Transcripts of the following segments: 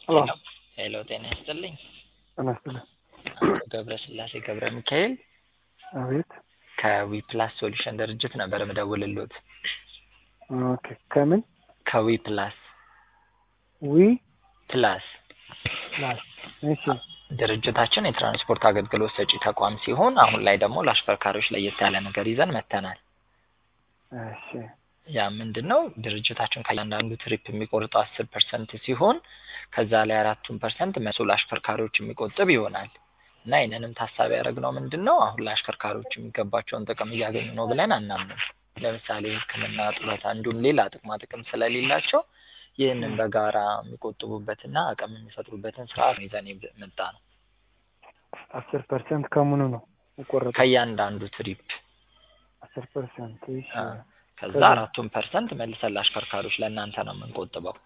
ሄሎ ሄሎ ጤና ይስጥልኝ። ጤና ይስጥልኝ። አቶ ገብረ ስላሴ ገብረ ሚካኤል አቤት። ከዊፕላስ ሶሉሽን ድርጅት ነበር ምደውልሎት። ኦኬ። ከምን ከዊፕላስ ዊ ፕላስ ፕላስ? እሺ ድርጅታችን የትራንስፖርት አገልግሎት ሰጪ ተቋም ሲሆን አሁን ላይ ደግሞ ለአሽከርካሪዎች ለየት ያለ ነገር ይዘን መጥተናል። እሺ ያ ምንድን ነው? ድርጅታችን ከእያንዳንዱ ትሪፕ የሚቆርጠው አስር ፐርሰንት ሲሆን ከዛ ላይ አራቱን ፐርሰንት መልሶ ለአሽከርካሪዎች የሚቆጥብ ይሆናል እና ይህንንም ታሳቢ ያደረግነው ምንድን ነው አሁን ላይ አሽከርካሪዎች የሚገባቸውን ጥቅም እያገኙ ነው ብለን አናምንም። ለምሳሌ ሕክምና፣ ጡረታ እንዲሁም ሌላ ጥቅማ ጥቅም ስለሌላቸው ይህንን በጋራ የሚቆጥቡበትና አቅም የሚፈጥሩበትን ስርዓት ነው ይዘን የመጣ ነው። አስር ፐርሰንት ከምኑ ነው የቆረጠው? ከእያንዳንዱ ትሪፕ አስር ፐርሰንት እሺ። አ፣ ከዛ አራቱን ፐርሰንት መልሰን ለአሽከርካሪዎች ለእናንተ ነው የምንቆጥበው።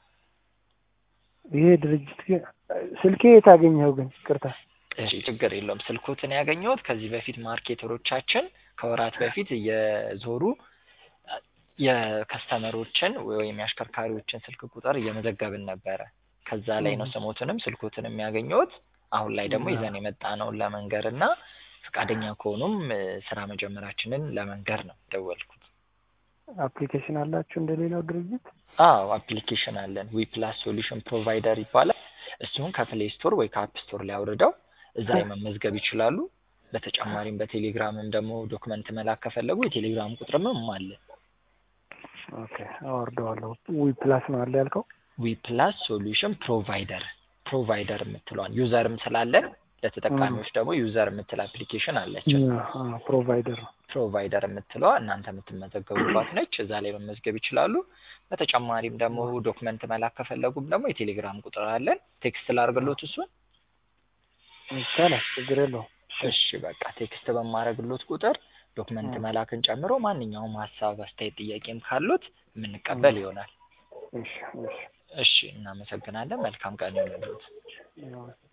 ይሄ ድርጅት ግን ስልኬ የት አገኘኸው ግን? ይቅርታ እሺ ችግር የለውም። ስልኮትን ያገኘሁት ከዚህ በፊት ማርኬተሮቻችን ከወራት በፊት እየዞሩ የከስተመሮችን ወይም የአሽከርካሪዎችን ስልክ ቁጥር እየመዘገብን ነበረ። ከዛ ላይ ነው ስሞትንም ስልኮትንም ያገኘሁት። አሁን ላይ ደግሞ ይዘን የመጣ ነውን ለመንገር እና ፈቃደኛ ከሆኑም እ፣ ስራ መጀመራችንን ለመንገር ነው ደወልኩት። አፕሊኬሽን አላችሁ እንደሌላው ድርጅት? አዎ አፕሊኬሽን አለን። ዊ ፕላስ ሶሉሽን ፕሮቫይደር ይባላል። እሱን ከፕሌይ ስቶር ወይ ከአፕ ስቶር ላይ አውርደው እዛ ላይ መመዝገብ ይችላሉ። በተጨማሪም በቴሌግራምም ደግሞ ዶክመንት መላክ ከፈለጉ የቴሌግራም ቁጥርም አለ። ኦኬ አወርደዋለሁ። ዊ ፕላስ ነው አለ ያልከው? ዊ ፕላስ ሶሉሽን ፕሮቫይደር ፕሮቫይደር የምትለዋን ዩዘርም ስላለን ለተጠቃሚዎች ደግሞ ዩዘር የምትል አፕሊኬሽን አለችን። ፕሮቫይደር ነው። ፕሮቫይደር የምትለዋ እናንተ የምትመዘገቡባት ነች። እዛ ላይ መመዝገብ ይችላሉ። በተጨማሪም ደግሞ ዶክመንት መላክ ከፈለጉም ደግሞ የቴሌግራም ቁጥር አለን። ቴክስት ላርግሎት እሱን። ይቻላል፣ ችግር የለውም። እሺ በቃ ቴክስት በማረግሎት ቁጥር ዶክመንት መላክን ጨምሮ ማንኛውም ሀሳብ፣ አስተያየት፣ ጥያቄም ካሉት የምንቀበል ይሆናል። እሺ እሺ እሺ እናመሰግናለን። መልካም ቀን ይሁንልዎት። ያው